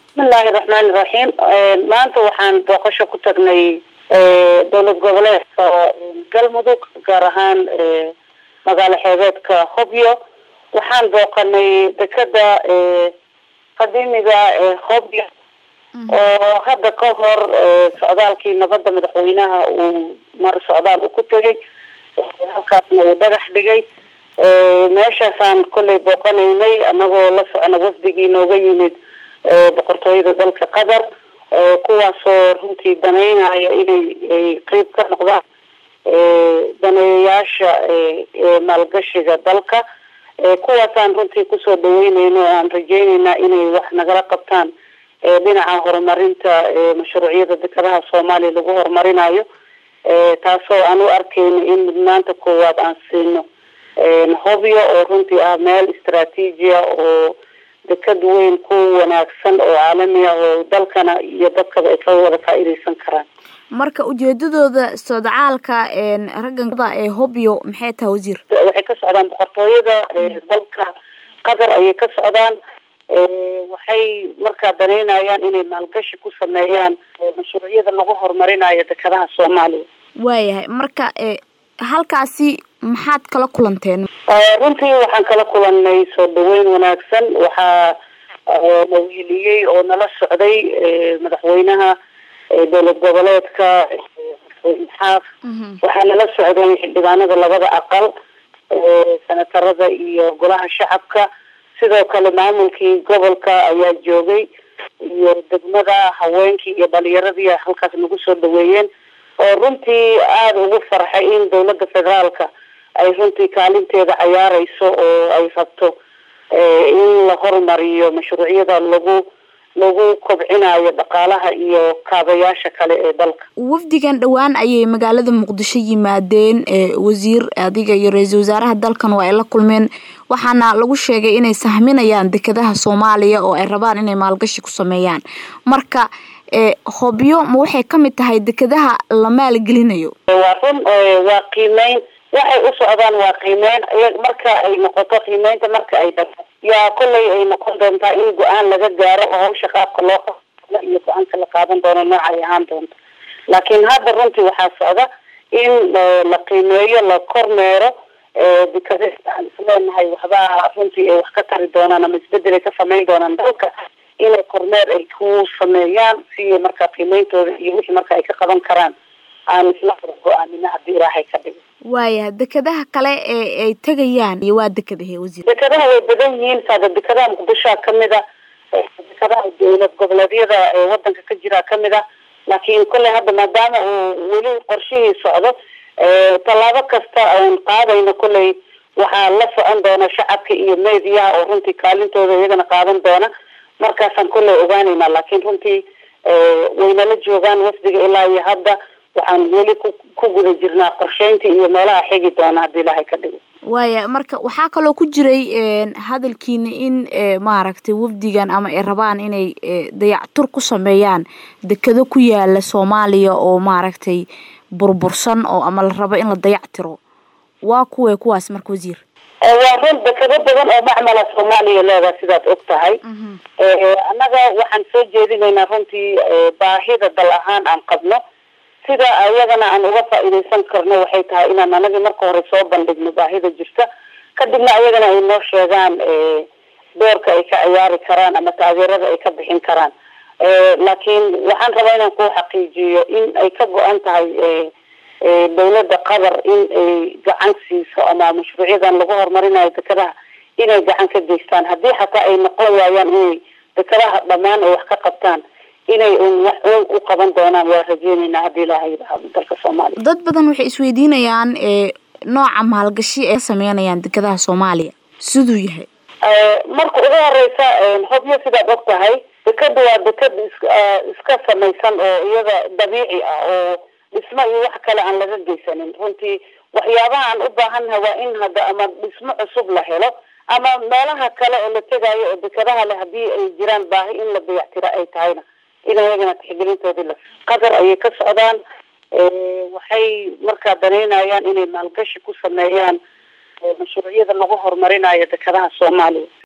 bismillahi raxmaani raxiim maanta waxaan booqasho ku tagnay dowlad goboleedka galmudug gaar ahaan magaalo xeebeedka hobyo waxaan booqanay dekeda qadiimiga hobyo oo hadda ka hor socdaalkii nabadda madaxweynaha uu mar socdaal u ku tegay halkaasna uu dhagax dhigay meeshaasaan kollay booqanaynay anagoo la socona wafdigii nooga yimid boqortooyada dalka qatar kuwaasoo runtii daneynaya inay qeyb ka noqdaan daneeyayaasha maalgashiga dalka kuwaasaan runtii kusoo dhaweyneyno o aan rajeyneynaa inay wax nagala qabtaan dhinaca horumarinta mashruucyada dekadaha soomaaliya lagu horumarinayo taasoo aan u arkeyno in mudnaanta koowaad aan siino hobyo oo runtii ah meel istraatiijia oo dekad weyn ku wanaagsan oo caalami ah oo dalkana iyo dadkaba ay ka wada faa-ideysan karaan marka ujeedadooda sodcaalka ragganada ee hobyo maxay tahay wasiir waxay ka socdaan boqortooyada dalka qatar ayay ka socdaan waxay markaa daneynayaan inay maalgashi ku sameeyaan mashruucyada lagu horumarinayo dekadaha soomaaliya waayahay marka halkaasi maxaad kala kulanteen runtii waxaan kala kulanay soo dhaweyn wanaagsan waxaa na wiiliyey oo nala socday madaxweynaha dowlad goboleedka xaaf waxaa nala socday xildhibaanada labada aqal senatarada iyo golaha shacabka sidoo kale maamulkii gobolka ayaa joogay iyo degmada haweenkii iyo dhalinyaradii halkaas nagu soo dhaweeyeen oo runtii aada ugu farxay in dowladda federaalka ay runtii kaalinteeda cayaareyso oo ay rabto in la horumariyo mashruucyada lagu lagu kobcinayo dhaqaalaha iyo kaabayaasha kale ee dalka wafdigan dhowaan ayay magaalada muqdisho yimaadeen wasiir adiga iyo ra-iisul wasaaraha dalkan waa ay la kulmeen waxaana lagu sheegay inay sahminayaan dekadaha soomaaliya oo ay rabaan inay maalgashi ku sameeyaan marka hobyo ma waxay kamid tahay dekadaha la maalgelinayo waa run waa qiimeyn waxay u socdaan waa qiimeyn marka ay noqoto qiimeynta marka ay dhato yaa kollay ay noqon doontaa in go-aan laga gaaro oo hawsha qaabka loo qa iyo go-aanka la qaadan doono nooca ay ahaan doonto laakiin hadda runtii waxaa socda in la qiimeeyo la kormeero dekada aan isleenahay waxbaa runtii ay wax ka tari doonaan ama isbedel ay ka sameyn doonaan dalka inay kormeer ay ku sameeyaan si markaa qiimeyntooda iyo wixii marka ay ka qaban karaan aan isla go-aanina haddii ilaahay ka dhigo waaya dekadaha kale ee ay tegayaan iyo waa dekadahe wasiir dekadaha way badan yihiin saada dekadaha muqdishoa kamid a dekadaha dowlad goboleedyada ee wadanka ka jiraa kamid a laakiin kolley hadda maadaama uu weli qorshihii socdo tallaabo kasta aan qaadayno kolley waxaa la socon doona shacabka iyo mediyaha oo runtii kaalintooda iyagana qaadan doona markaasaan kolley ogaanayna laakiin runtii waynala joogaan wafdiga ilaa iyo hadda waxaan weli ku guda jirnaa qorsheynta iyo meelaha xigi doona haddii ilaahay ka dhigo waaya marka waxaa kaloo ku jiray hadalkiina in maaragtay wafdigan ama ay rabaan inay dayactur ku sameeyaan dekado ku yaala soomaaliya oo maaragtay burbursan oo ama la rabo in la dayactiro waa kuwee kuwaas marka wasiir waa run dekado badan oo macmala soomaaliya leedaha sidaad og tahay annaga waxaan soo jeedinaynaa runtii baahida dal ahaan aan qabno sida ayagana aan uga faa-ideysan karno waxay tahay inaan anagi marka hore soo bandhigno baahida jirta kadibna ayagana ay noo sheegaan doorka ay ka ciyaari karaan ama taageerada ay ka bixin karaan laakiin waxaan rabaa inaan ku xaqiijiyo in ay ka go-an tahay dowladda qatar in ay gacan siiso ama mashruucyadan lagu horumarinayo dekadaha inay gacan ka geystaan haddii xataa ay noqon waayaan inay dekadaha dhammaan ay wax ka qabtaan inay un wax u qaban doonaan waa rajeyneynaa haddii ilaahay yidhaahdo dalka soomaaliya dad badan waxay isweydiinayaan nooca maalgashi ay ka sameynayaan dekadaha soomaaliya siduu yahay marka ugu horeysa hobyo sidaad og tahay dekada waa dekad iska samaysan oo iyada dabiici ah oo dhismo iyo wax kale aan laga geysanin runtii waxyaabaha aan u baahannaha waa in hadda ama dhismo cusub la helo ama meelaha kale oo la tegaayo oo dekadaha leh haddii ay jiraan baahi in la dayactira ay tahayna in ayagana tixgelintoodii la qatar ayay ka socdaan waxay markaa daneynayaan inay maalgashi ku sameeyaan mashruucyada lagu horumarinayo dekadaha soomaaliya